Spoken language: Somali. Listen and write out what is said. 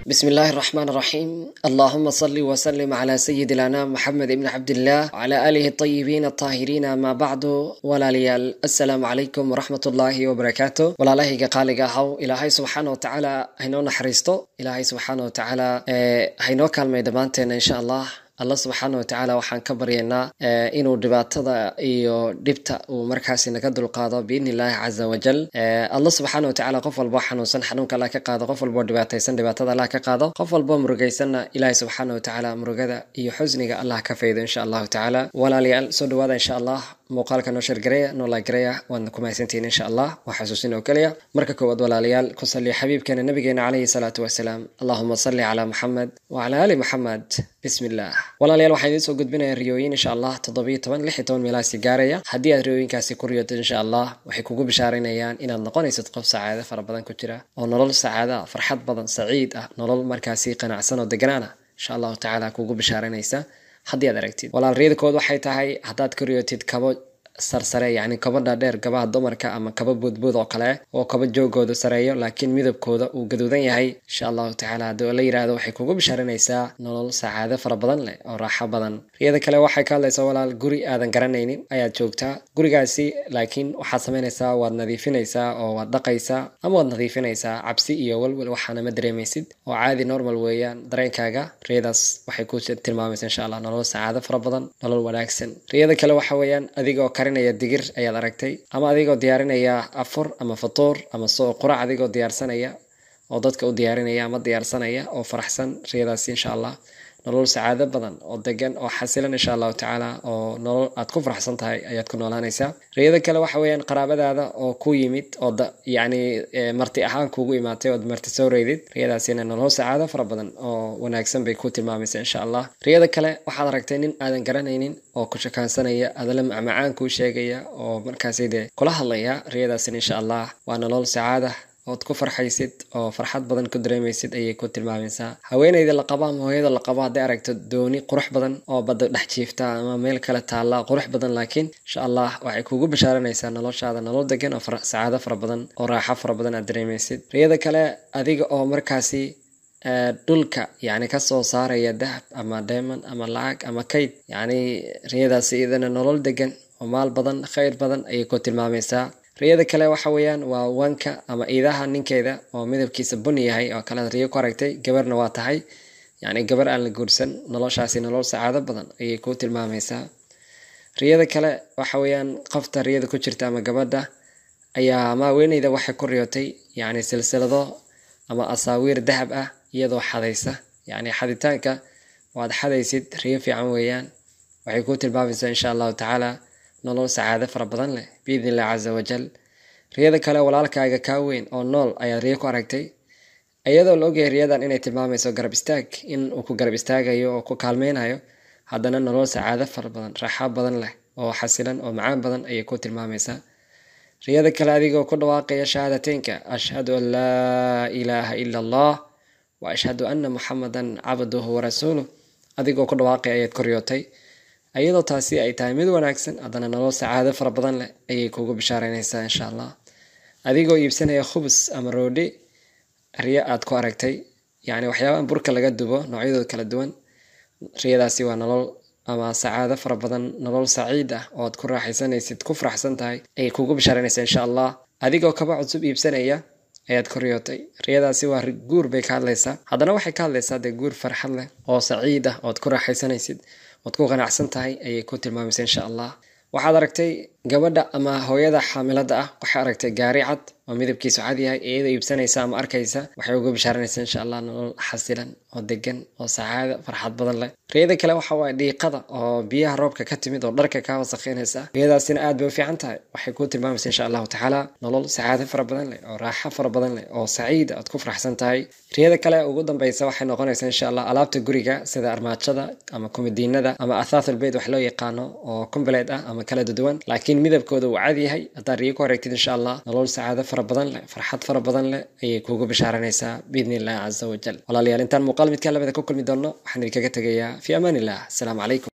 بسم الله الرحمن الرحيم اللهم صل وسلم على سيد الأنام محمد بن عبد الله وعلى آله الطيبين الطاهرين ما بعد ولا ليال السلام عليكم ورحمة الله وبركاته ولا له قال هو إلهي سبحانه وتعالى هينو نحرستو إلهي سبحانه وتعالى هينو كلمة دمانتنا إن شاء الله allah subxaana watacaala waxaan ka baryaynaa inuu dhibaatada iyo dhibta uu markaasi naga dulqaado biidni illaahi caza wajal allah subxaana watacaala qof walboo xanuunsan xanuunka allah ka qaado qof walboo dhibaataysan dhibaatada allah ka qaado qof walboo murugaysanna ilaahi subxaana watacaala murugada iyo xusniga allah ka faydo insha allahu tacaala walaalayaal soo dhawaada insha allah muuqaalka noo shargareya noo laagareya waadna ku mahadsantihiin insha allah waa xasuusin oo keliya marka koowaad walaalayaal ku salli xabiibkeena nabigeena calayhi salaatu wasalaam allahuma salli calaa muxamed wacala ali muxamed bismi illah walaalayaal waxaan idiin soo gudbinaya riyooyin insha allah toddobiyo toban lix iyo toban meelahaasi gaaraya haddii aad riyooyinkaasi ku riyoto insha allah waxay kugu bishaarinayaan inaad noqonaysid qof sacaado fara badan ku jira oo nolol sacaada farxad badan saciid ah nolol markaasi qanacsan oo deganaan ah insha allahu tacaala kugu bishaarinaysa haddii aad aragtid walaal riyadakood waxay tahay haddaad ku riyotid kabo sarsare yacni kaba dhaadheer gabaha dumarka ama kaba buudbuud oo kale oo kaba joogooda sareeyo laakiin midabkooda uu gaduudan yahay insha allahu tacaala haddii la yidhaahdo waxay kugu bishaarinaysaa nolol sacaado fara badan leh oo raaxo badan riyada kale waxay ka hadlaysaa walaal guri aadan garanaynin ayaad joogtaa gurigaasi laakiin waxaad samaynaysaa waad nadiifinaysaa oo waad dhaqaysaa ama waad nadiifinaysaa cabsi iyo walwal waxaana ma dareemaysid oo caadi normal weeyaan dareenkaaga riyadaas waxay ku tilmaamaysa insha allah nolol sacaado fara badan nolol wanaagsan riyada kale waxa weeyaan adigoo karinaya digir ayaad aragtay ama adigoo diyaarinaya afur ama fatuur ama soo qurac adigoo diyaarsanaya oo dadka u diyaarinaya ama diyaarsanaya oo faraxsan riyadaasi insha allah nolol sacaado badan oo degan oo xasilan insha allahu tacaala oo nolol aad ku faraxsan tahay ayaad ku noolaanaysaa riyada kale waxa weeyaan qaraabadaada oo ku yimid oo yacni marti ahaan kuugu imaatay ood marti soo reydid riyadaasina nolol sacaado fara badan oo wanaagsan bay ku tilmaamaysa insha allah riyada kale waxaad aragtay nin aadan garanaynin oo ku shakaansanaya adala macmacaan kuu sheegaya oo markaasi dee kula hadlaya riyadaasina insha allah waa nolol sacaada ood ku farxaysid oo farxad badan ku dareemaysid ayay ku tilmaamaysaa haweeneyda la qabo ama hooyada la qabo hadday aragto dooni qurux badan oo badda dhex jiifta ama meel kale taalla qurux badan laakiin insha allah waxay kugu bishaaranaysaa noloshaada nolol degan oo sacaado fara badan oo raaxo fara badan aad dareemaysid riyada kale adiga oo markaasi dhulka yacni kasoo saaraya dahab ama diamond ama lacag ama kayd yacni riyadaasi iyadana nolol degan oo maal badan khayr badan ayay ku tilmaamaysaa riyada kale waxa weeyaan waa wanka ama iidaha ninkeeda oo midabkiisa buni yahay oo kalead riyo ku aragtay gabarna waa tahay yacni gabar aan la guursan noloshaasi nolol sacaado badan ayay ku tilmaamaysaa riyada kale waxa weeyaan qofta riyada ku jirta ama gabadha ayaa ama haweeneyda waxay ku riyotay yacni silsilado ama asaawiir dahab ah iyadoo xadaysa yacni xaditaanka waad xadaysid riyo fiican weeyaan waxay ku tilmaamaysaa insha allahu tacaala nolol sacaado fara badan leh biidni illah casa wajal riyada kale walaalkaaga kaa weyn oo nool ayaad riyo ku aragtay iyadoo la ogyahay riyadan inay tilmaamayso garab istaag in uu ku garab istaagayo oo ku kaalmeynayo haddana nolol sacaado fara badan raaxo badan leh oo xasilan oo macaan badan ayay ku tilmaamaysaa riyada kale adigoo ku dhawaaqaya shahaadateynka ashhadu an laa ilaaha ila allah wa ashhadu anna muxamadan cabduhu warasuuluh adigoo ku dhawaaqaya ayaad ku riyootay iyadoo taasi ay tahay mid wanaagsan haddana nolol sacaado fara badan leh ayay kugu bishaareynaysaa insha allah adigoo iibsanaya khubus ama roodhi riyo aad ku aragtay yacni waxyaabaha burka laga dubo noocyadooda kala duwan riyadaasi waa nolol ama sacaado fara badan nolol saciid ah oo aad ku raaxaysanaysid ku faraxsan tahay ayay kugu bishaareynaysaa insha allah adigoo kaba cusub iibsanaya ayaad ku riyootay riyadaasi waa guur bay ka hadlaysaa haddana waxay ka hadlaysaa dee guur farxad leh oo saciid ah ood ku raaxaysanaysid ood ku qanacsan tahay ayay ku tilmaamaysa insha allah waxaad aragtay gabadha ama hooyada xaamilada ah waxay aragtay gaari cad oo midabkiisu cad yahay iyadoo iibsanaysa ama arkaysa waxay uga bishaaranaysaa insha allah nolol xasilan oo degan oo sacaada farxad badan leh riyada kale waxa waaye dhiiqada oo biyaha roobka ka timid oo dharka kaa wasakheynaysa riyadaasina aad bay u fiican tahay waxay ku tilmaamaysa insha allahu tacaala nolol sacaado fara badan leh oo raaxo fara badan leh oo saciida aad ku faraxsan tahay riyada kale ugu dambeysa waxay noqonaysaa insha allah alaabta guriga sida armaajada ama kumadiinada ama athaathulbeyt wax loo yaqaano oo kumbaleed ah ama kala duwan laakiin midabkooda uu cad yahay haddaad riyo ku aragtid insha allah nolol sacaado fara badan leh farxad fara badan leh ayay kuugu bishaaranaysaa biidni illahi casa wajal walaalayaal intaan muuqaal midkaa labada ku kulmi doonno waxaan idinkaga tegayaa fi amaan illah asalaamu calaykum